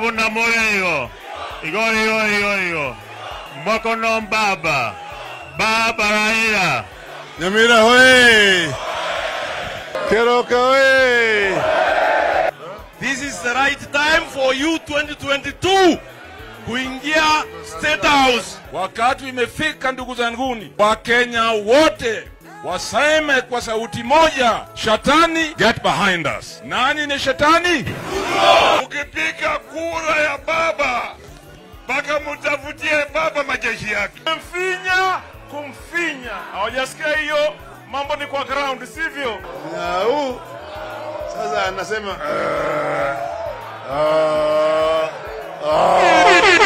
kuna moyo hiyo igo igo igo igo mkono baba baba Raila Nyamira hoye! Keroka hoye! This is the right time for you 2022 kuingia State House. Wakati imefika, ndugu zanguni, Wakenya wote waseme kwa sauti moja, shetani get behind us. Nani ni shetani? Ukipiga kura ya baba, mpaka mutafutie baba majeshi yake. Kumfinya, kumfinya. Hawajasikia hiyo? Mambo ni kwa ground, sivyo? Au sasa anasema ah, ah, ah.